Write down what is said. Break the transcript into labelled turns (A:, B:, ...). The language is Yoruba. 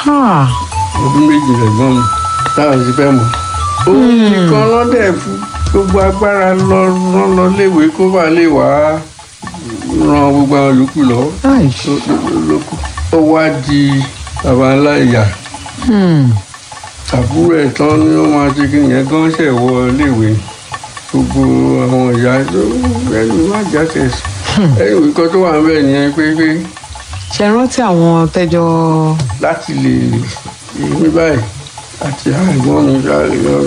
A: Ah,
B: ọdún méjì lẹ́gbọ́n mi táwọn ti fẹ́ mọ̀. òun nìkan lọ́dẹ̀ fún gbogbo agbára lọ rán lọ léwe kó bá lè wá ran gbogbo àwọn yòókù lọ́wọ́
A: ai,
B: ló- ló- lókù. ó wá di baba ńlá ìyá
A: hmm,
B: àbúrò ẹ̀ tán ni wọ́n máa ṣe kí nìyẹn gan ṣẹ̀ wọ léwe gbogbo àwọn ìyá tó ẹni má jáde ẹni ìwé kan tó wà ń bẹ̀ nìyẹn pé pé
A: ṣe rántí àwọn tẹjọ
B: láti lè ní báyìí àti àìgbọ́n mi ṣáà lè lọ